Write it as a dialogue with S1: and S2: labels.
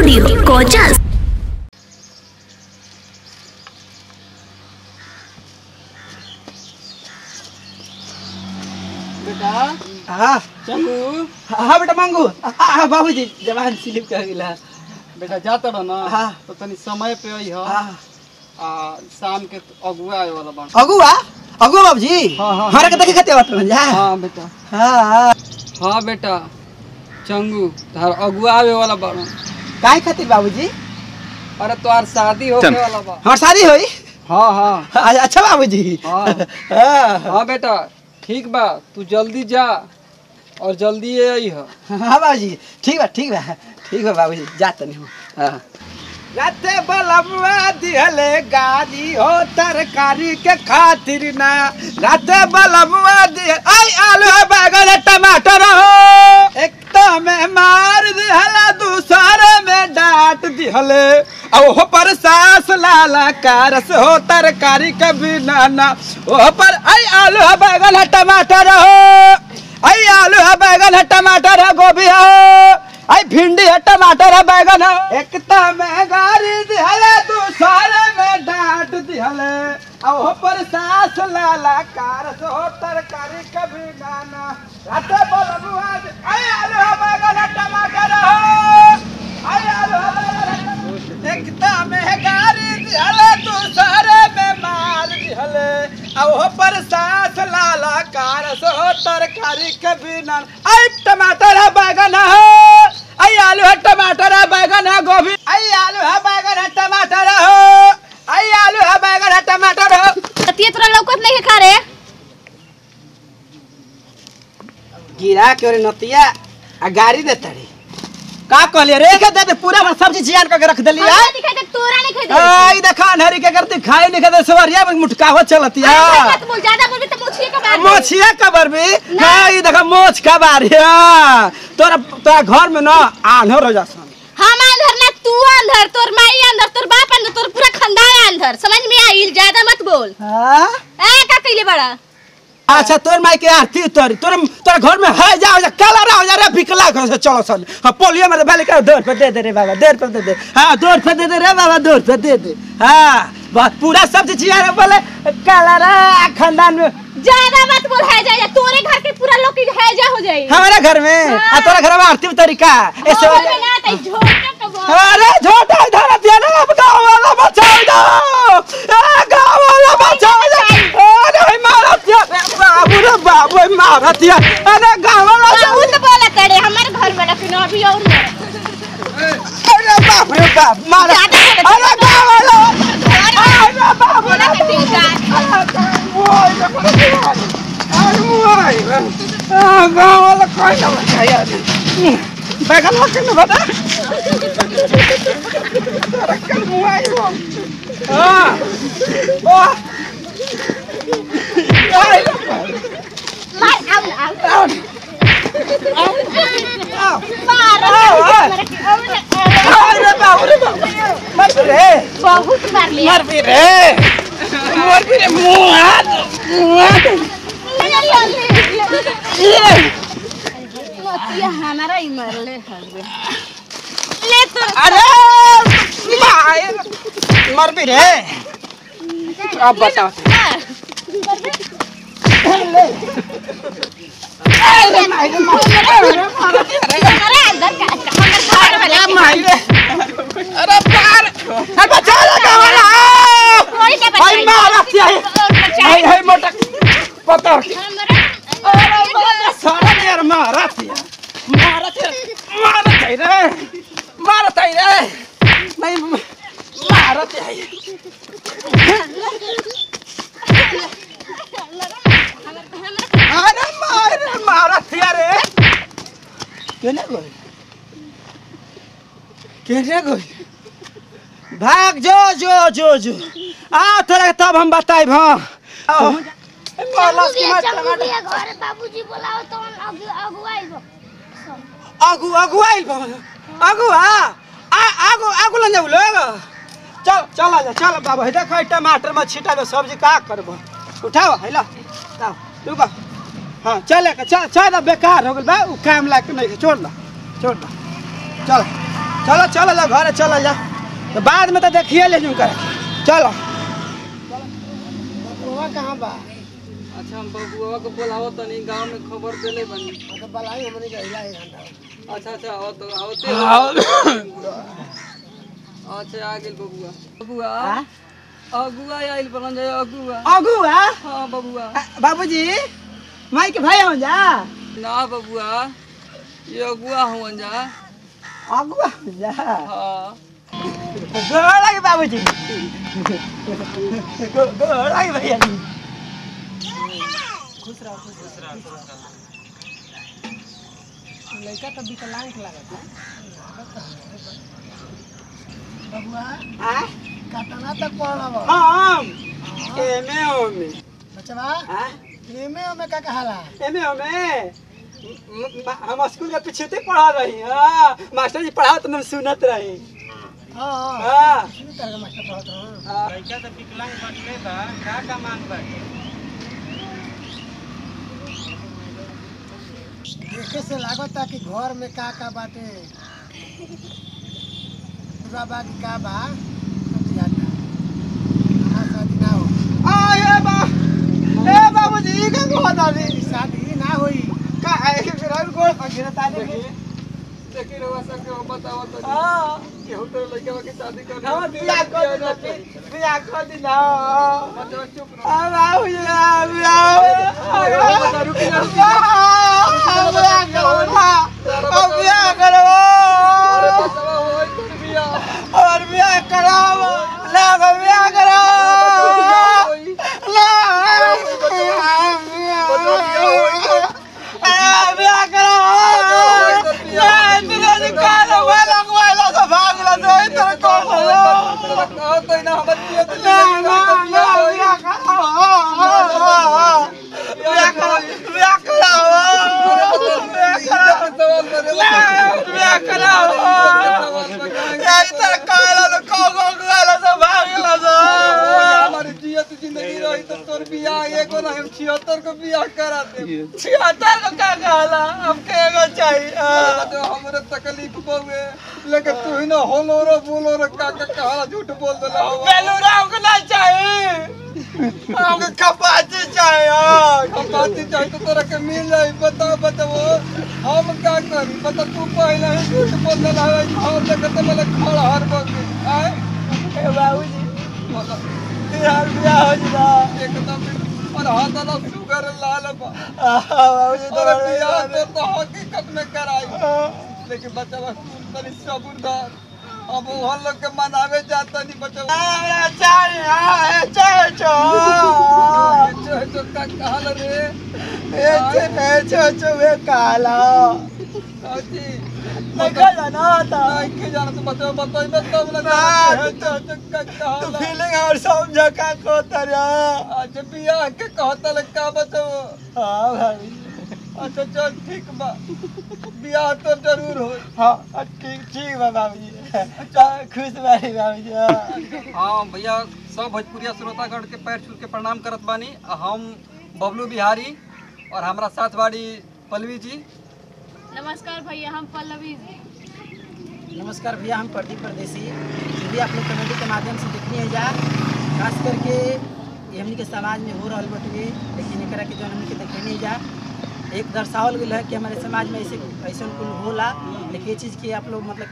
S1: Studio Kochas
S2: बेटा
S3: हाँ
S2: चंगू
S3: हाँ बेटा मांगू हाँ बाबूजी जवान स्लिप कर गिला
S2: बेटा जाता रह ना
S3: हाँ।
S2: तो तनी समय पे आई हो
S3: हाँ
S2: आ शाम के अगुआ आए वाला बाण
S3: अगुआ अगुआ बाबूजी
S2: हाँ, हाँ,
S3: हमारे के देखे खाते बात जा
S2: हाँ बेटा
S3: हाँ हाँ
S2: हाँ बेटा चंगू तार अगुआ आवे वाला बाण
S3: काहे खातिर बाबूजी
S2: अरे तोहार शादी होके वाला बा
S3: हमार शादी होई
S2: हाँ हाँ
S3: हाँ, अच्छा बाबूजी
S2: हाँ।
S3: हाँ
S2: हाँ बेटा ठीक बा तू जल्दी जा और जल्दी ये आई हो
S3: हाँ बाबूजी ठीक बा ठीक बा ठीक बा बाबूजी जाते नहीं हाँ राते बलमवा दिहले गाड़ी हो तरकारी के खातिर ना राते बलमवा दिह आई आलू है बैगन है टमाटर हो एक तो में मार दिहला दूसरे में डांट दिहले अब वो पर सास लाला कारस हो तरकारी के बिना ना वो पर आई आलू है बैगन है टमाटर हो आई आलू है बैगन है टमाटर है गोभी है आई भिंडी है टमाटर है बैगन है एक तो में गाड़ी दिहले दूसरे में डांट दिहले अब वो पर सास लाला कारस हो तरकारी कभी नाना राते बलबुआ आई आलू है बैगन है टमाटर हो आई आलू है बैगन है टमाटर। एक तो में गाड़ी दिहले दूसरे में मार दिहले अब वो पर सास लाला कारस हो तरकारी कभी नाना आई टमाटर है बैगन है आई आलू है टमाटर है बैगन है गोभी आई आलू है बैगन है टमाटर हो आई आलू है बैगन है टमाटर हो
S4: ततिया तोरा लौकत नहीं है खा रे
S3: गिरा के ओरे नतिया आ गाड़ी दे तड़ी का कहलिए रे के दे दे पूरा भर सब्जी जियान करके रख देली
S4: हमरा
S3: है
S4: दिखाई दे तोरा नहीं खाई दे
S3: आई देखा अनहरी के करती खाई नहीं खाते सवरिया में मुटकावत चलती है
S4: अरे मत बोल ज्यादा बोलबी तो मुछिए के बात
S3: मोछिया कबर भी आई देखा मोछ कबार है तोरा तोरा घर में ना आन्हर हो जासन
S4: हम अंदर ना तू अंदर तोर माई अंदर तोर बाप अंदर तोर पूरा खानदान अंदर समझ में आइल ज्यादा मत बोल
S3: हां
S4: ए का कइले बड़ा
S3: अच्छा तोर माई के आरती तोर तोर तोर घर में है जा जा काला रहा जा रे बिकला घर से चलो सन हां पोलियो में बैल का दौड़ पे दे दे रे बाबा दौड़ पे दे दे हां दौड़ पे दे दे रे बाबा दौड़ पे दे दे हां बस पूरा सब्जी जिया रे बोले काला रहा खानदान में
S4: ज्यादा मत बोल है जा तोरे घर के पूरा लोग की है जा हो जाई
S3: हमारे घर में आ तोरा घर में आरती तरीका ऐसे
S4: ओ घर में ना तई झोटा का बोल
S3: अरे छोटा इधर दिया ना अब गाँव वाला बचाओ दो ए गाँव वाला बचाओ दो अरे मारा दिया बाबू रे बाबू मारा दिया अरे गाँव वाला
S4: बहुत बोला करे हमारे घर में लेकिन अभी और नहीं।
S3: अरे बाप रे बाप मारा
S4: ज्यादा बोले
S3: अरे गाँव वाला अरे बाप
S4: बोला
S3: रे
S4: के ठीक है
S3: गाँव वाला कोई ना बचाया बैगन लगे ना बता रखल मुआई वो हाँ वाह आई
S4: मार आउ आउ
S3: आओ
S4: मार
S3: आओ, आओ।
S4: मेरे के और
S3: अरे बाप रे बाप मत रे
S4: बहुत मार लिया
S3: मर भी रे मर भी रे मुंह हाथ मुंह हाथ ये
S4: ये हमारा ही मरले हवे ले तो
S3: अरे मार मर भी रे अब बताओ अरे मार
S4: हमारा अंदर का हमारे घर में
S3: अरे मार अरे पार अरे बचा लगा वाला
S4: कोई नहीं
S3: भाई मारा क्या है हाय हाय मोटा पता अरे बाबा सारा यार मारा थिया मारा थिया मारा थिया रे मारा थिया रे नहीं मारा थिया अरे मारा मारा थिया रे केने गई केने गई भाग जो जो जो जो आ तोरा तब हम बताइब हाँ आओ। मारलास की मार टमाटर
S4: घर बाबूजी बोलाओ तो अगुवाई
S3: आगू आगू आइल बाबा आगू आ आ आगू आगू लन जाऊ लोग चल चल आ जा चल बाबा हे देखो टमाटर में छिटा दो सब्जी का करबो उठाओ है ला आओ रुको हाँ चल चल चल बेकार हो गेल बा उ काम लायक नहीं है, छोड़ ला छोड़ ला चल चलो चलो ला घर चलो जा तो बाद में तो देखिए ले जूं कर चलो
S1: बबुआ कहाँ बा
S2: अच्छा हम बबुआ के बोलावो तनी गांव में खबर देले बनी
S1: तो बलाई हमने का हिला एक घंटा
S2: अच्छा अच्छा आओ तो आओते अच्छा आ गेल बबुआ बबुआ अगुआ आइल बलन जाए अगुआ
S3: अगुआ
S2: हाँ बबुआ
S3: बाबूजी माई के भाई हो जा
S2: ना बबुआ ये अगुआ हुआ जा
S3: अगुआ हो जा
S2: हाँ
S3: गोड़ लगे बाबूजी गो- गोड़ लगे भैया जी
S1: लड़का तो विकलांग लागत बबुआ
S3: आ
S1: कतना तक पढ़ल बा
S3: हम एमे ओमे
S1: बचवा
S3: आ
S1: एमे ओमे का कहाला
S3: एमे ओमे म- म- हम स्कूल के पीछे ते पढ़ा रही हां मास्टर जी पढ़ाओ तो हम सुनत रही
S1: हाँ हाँ
S3: हां
S1: शुरू कर के मास्टर पढ़त रहो
S3: लड़का तो विकलांग बटले बा का का मांग बाटे
S1: देखे से लागता कि घर में का का बाटे पूरा बाकी का बा सब जाता हमार शादी ना हो
S3: आ ये बा ए बाबूजी का कहत आली
S1: शादी ना होई
S3: का है कि फिर और गोड़ पर गिरता
S2: देखी
S3: नहीं
S2: देखी रवा सब के बताओ तो
S3: हां
S2: केहू तो लड़का के शादी कर
S3: हम बियाह कर दी बियाह कर दी ना
S2: बच्चा चुप रहो
S3: अब आओ ये बियाह
S2: रुक जा, रुक
S3: बियाह करो ना अब बियाह करो
S2: अरे बच्चा होई कर बिया
S3: और बियाह करो ना अब बियाह करो ना बियाह करो ना तेरे निकाल वाला वाला तो भाग ला तो इधर को
S2: कहो तो ना हम दिए तो
S3: ना ना ना बियाह करो बियाह करो बियाह करो बियाह करो बियाह करो या इधर काला तो को को वाला तो भाग ला तो
S2: हमारी जियत जिंदगी रही तो तोर बियाह एगो ना हम 76 को बियाह करा दे
S3: छिहत्तर को क्या कहला हमके एगो चाहिए
S2: तो हमरे तकलीफ बहुए लेकिन तू ही ना होलो रो बोलो रो का का कहा झूठ बोल देला हो
S3: बेलूरा हमको ना चाहिए हमको कपाची चाहिए
S2: हम बात चाहे तो तोरा के मिल जाई बता बताओ हम का करी बता तू पहले ही झूठ बोल देला है और देखत मेरे खड़ हर बगे आए
S3: ए बाबूजी यार बियाह हो जा
S2: एकदम और हाथ वाला शुगर लाल बा
S3: बाबूजी तो
S2: और बियाह तो तो हकीकत में कराई लेकिन बच्चा बस तनी सबूरदार अब वो लोग के मनावे जाता नहीं बच्चा
S3: हमरा चाहिए चाहिए छो
S2: जो जो का कहल रे
S3: ए छे ए छो छो वे काला
S2: काची
S3: निकल जाना था
S2: नहीं के जाना तो बच्चा बताई मैं तब ना
S3: ना,
S2: जो जो का
S3: तू
S2: कहल
S3: फीलिंग और समझ का को तरह
S2: आज बियाह के कहता ले का बच्चा
S3: हाँ भाई
S2: अच्छा चल ठीक बा बियाह तो जरूर हो
S3: हाँ ठीक ठीक बा बाबूजी अच्छा खुश बारी बाबूजी हाँ।
S2: हाँ भैया सब भोजपुरिया श्रोतागण के पैर छू के प्रणाम करत बानी हम बबलू बिहारी और हमारा साथ बाड़ी पल्लवी जी
S4: नमस्कार भैया हम पल्लवी जी
S1: नमस्कार भैया हम प्रदीप परदेसी ये भी आप लोग कमेटी के माध्यम से देखनी है जा खास करके ये हमनी के समाज में हो रहा बटुए लेकिन एकरा के जो हमनी के देखे नहीं जा एक दर्शावल गया है कि हमारे समाज में ऐसे ऐसा कुल होला लेकिन ये चीज़ की आप लोग मतलब